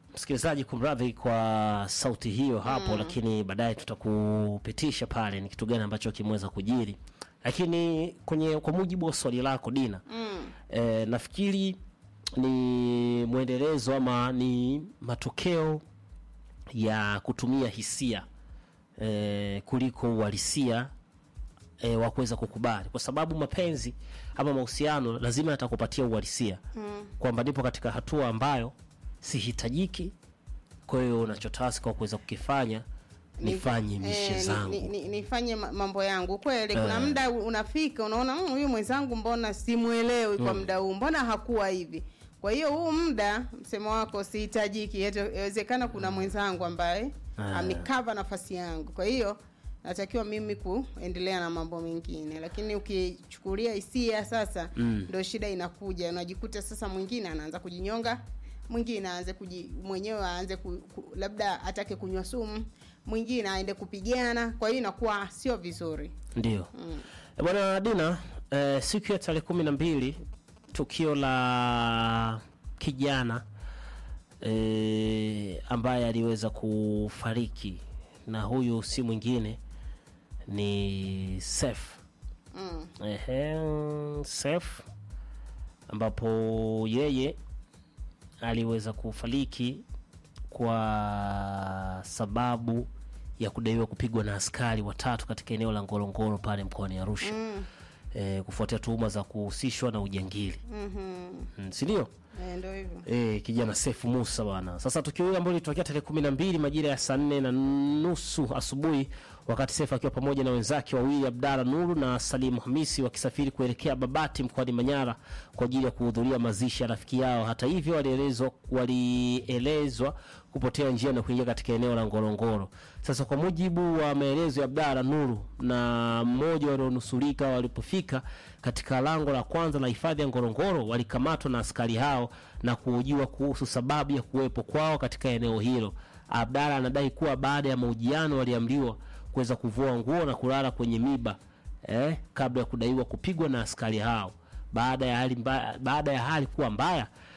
msikilizaji, kumradhi kwa sauti hiyo hapo lakini baadaye tutakupitisha pale ni kitu gani ambacho kimeweza kujiri. Lakini kwenye kwa mujibu wa swali lako Dina, eh, nafikiri ni mwendelezo ama ni matokeo ya kutumia hisia eh, kuliko uhalisia e, wa kuweza kukubali, kwa sababu mapenzi ama mahusiano lazima yatakupatia uhalisia kwamba nipo katika hatua ambayo sihitajiki. Kwa hiyo unachotaka kwa kuweza kukifanya nifanye mishe Eh, zangu. ni- ni- nifanye ma- mambo yangu kweli. Kuna muda unafika unaona, "Mm, huyu mwenzangu mbona simuelewi kwa muda huu, mbona hakuwa hivi. Kwa hiyo huu muda msemo wako sihitajiki, Yeto- inawezekana kuna mwenzangu ambaye Ah. amekava nafasi yangu, kwa hiyo natakiwa mimi kuendelea na mambo mengine. Lakini ukichukulia hisia sasa, ndo shida inakuja, unajikuta sasa mwingine anaanza kujinyonga mwingine aanze kuji mwenyewe aanze ku, ku, labda atake kunywa sumu, mwingine aende kupigana. Kwa hiyo inakuwa sio vizuri. Ndio Eh, bwana Dina, eh, siku ya tarehe kumi na mbili tukio la kijana eh, ambaye aliweza kufariki na huyu si mwingine ni Sef Mm. Ehe, Sef ambapo yeye aliweza kufariki kwa sababu ya kudaiwa kupigwa na askari watatu katika eneo la Ngorongoro pale mkoani Arusha Mm. e, kufuatia tuhuma za kuhusishwa na ujangili Mhm. mm, si ndio? Eh, ndio hivyo. E, kijana Sefu Musa bwana. Sasa tukio hili ambalo lilitokea tarehe kumi na mbili majira ya saa nne na nusu asubuhi, wakati Sefu akiwa pamoja na wenzake wawili Abdalla Nuru na Salimu Hamisi wakisafiri kuelekea Babati mkoani Manyara kwa ajili ya kuhudhuria mazishi ya rafiki yao. Hata hivyo, walielezwa walielezwa kupotea njia na kuingia katika eneo la Ngorongoro. Sasa kwa mujibu wa maelezo ya Abdalla Nuru na mmoja walionusurika, walipofika katika lango la kwanza la hifadhi ya Ngorongoro walikamatwa na askari hao na kuhojiwa kuhusu sababu ya kuwepo kwao katika eneo hilo. Abdalla anadai kuwa baada ya mahojiano waliamriwa kuweza kuvua nguo na kulala kwenye miba eh, kabla ya kudaiwa kupigwa na askari hao. Baada ya hali mbaya, baada ya hali kuwa mbaya